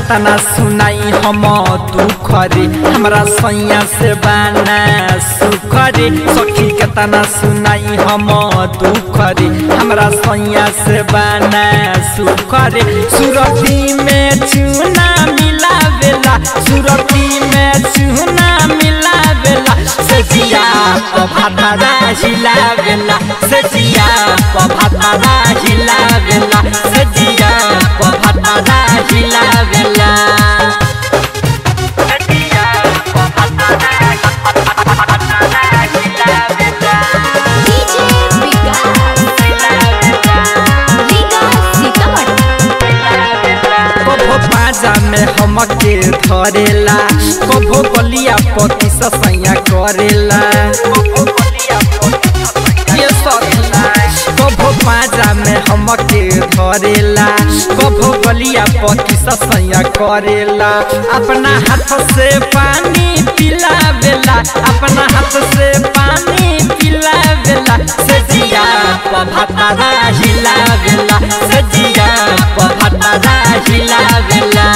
कतना सुनाई हम दुख रे हमरा सैया से बाना सुख रे सखी कतना सुनाई हम दुख रे हमरा सैया से बाना सुख रे सुरती में चूना मिलावेला सुरती में चूना मिलावेला सजिया पभाता हिलावेला सजिया पभाता हिलावेला सजिया पभाता हिलावेला सजिया डीजे विकास विकास सीतामढ़ी कभो पाजा में हमके धरेला कभो गलिया पति ससैया करेला ये सखी, कभो पाजा में हमके धरेला कभो गलिया पति ससैया करेला अपना हाथ से पानी पिलावेला अपना हाथ से पानी पिलावेला सजिया पभाता हिलावेला सजिया पभाता हिलावेला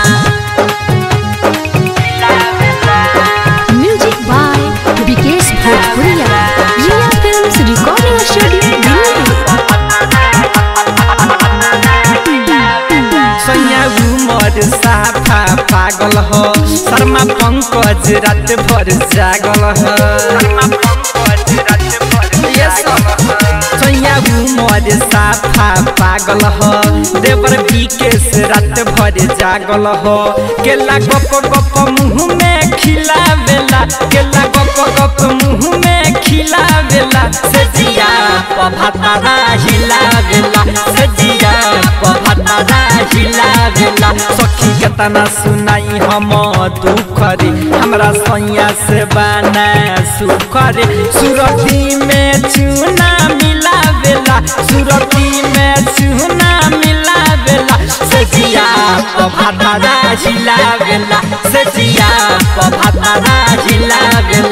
music by Vikesh Bhojpuriya Riya films recording studio Delhi सैया उमर साफा पागल हो शर्मा पंकज रात भर जागल हो ये सब सैया उमर साफा पागल हो देवर विकेश रात भर जागल हो केला गप गप मुँह में खिलावेला केला गप गप मुँह में खिलावेला सजिया पभाता हिलावेला सजिया पभाता हिलावेला सखी केतना सुनाई हम दुख रे हमरा सैया से बाना सुख रे सुरती में चूना मिलावेला सुरती में चूना मिलावेला सजिया पभाता हिलावेला सजिया पभाता हिलावेला